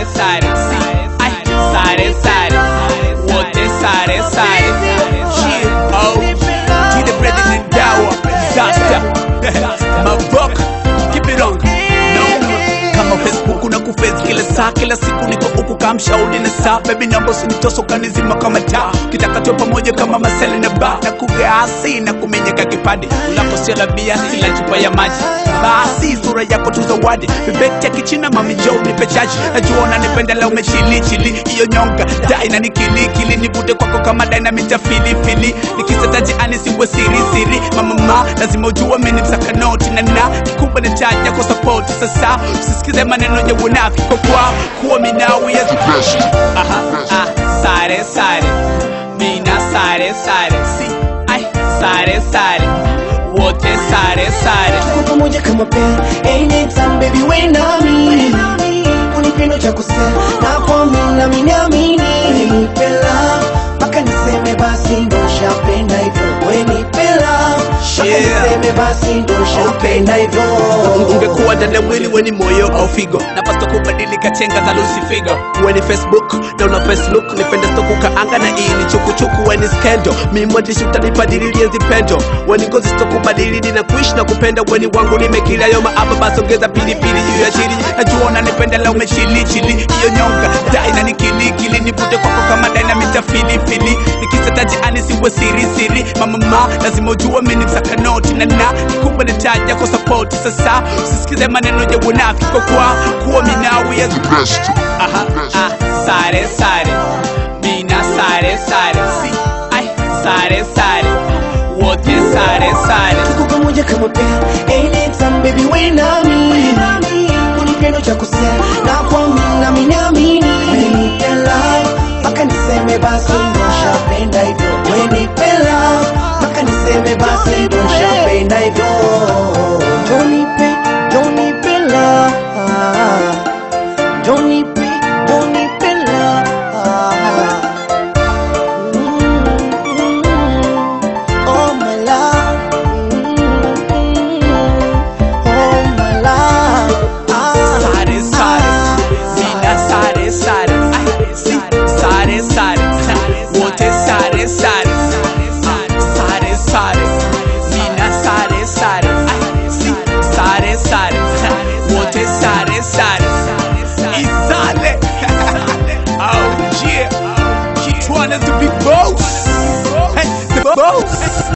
sare sare Ay, sare sare wote sare sare Yeah, oh to the president dawa disaster mavok keep it on no kama facebook na kufezi kila saa kila siku niko huku kama mshauri na saa bebi naomba usinitoso kanizima kama taa kitakatwe pamoja kama masele na ba na kugaasi na kumenyeka kipande unaposiala bia ila chupa ya maji basi sura yako tu zawadi bibeti ya kichina mami jo nipe chaji najua unanipenda leo umechili chili hiyo nyonga dai na nikilikili nivute kwako kama dynamite ya filifili nikisetaji ani siwe siri siri mamama lazima ujua mimi msaka noti na na kikubwa ni chaji yako support sasa usisikize maneno ya unafiki kwa kwa kuwa minawi ya aha ah sare sare mina sare sare si ai sare sare wote sare sare Tuko pamoja kama pair anytime baby we nami unipendo cha kusema na kwa mimi na mimi naamini nipela mpaka niseme basi ndo shapenda hivyo we nipela mpaka Yeah. niseme basi ndo shapenda hivyo ungekuwa ndani ya mwili weni moyo au figo napaswa kubadilika chenga za lusifigo weni facebook na una facebook nipende stokukaanga na hii ni chukuchuku weni skendo mimwandishi utanibadililie zipendo weni ngozi stokubadilili na kuishi na kupenda weni wangu nimekila yoma hapa basi ongeza pilipili juu ya chili najua unanipenda leo umechilichili hiyo nyonga dai na nikilikili nivute kwako kama dynamite ya filifili nikisetaji ani siwe siri siri mamama lazima ujue mimi msaka noti na na kikubwa ni taji yako support sasa usisikize maneno ya unafiki kwa kwa kuwa minawi ya aha ah sare sare mina sare sare si ai sare sare wote sare sare tuko pamoja kama pair anytime baby we nami unipendo cha kusema na kwa mimi na mimi naamini nipela mpaka niseme basi ndo shapenda hivyo we nipela mpaka niseme basi ndo shapenda hivyo Jonipe, Jonipela Jonipe, Jonipela Oh my love Oh my love sare sare mina sare sare ai si sare sare wote sare sare sare sare mina sare sare ai si sare sare wote sare sare isale oh yeah Keep trying to be boss hey the boss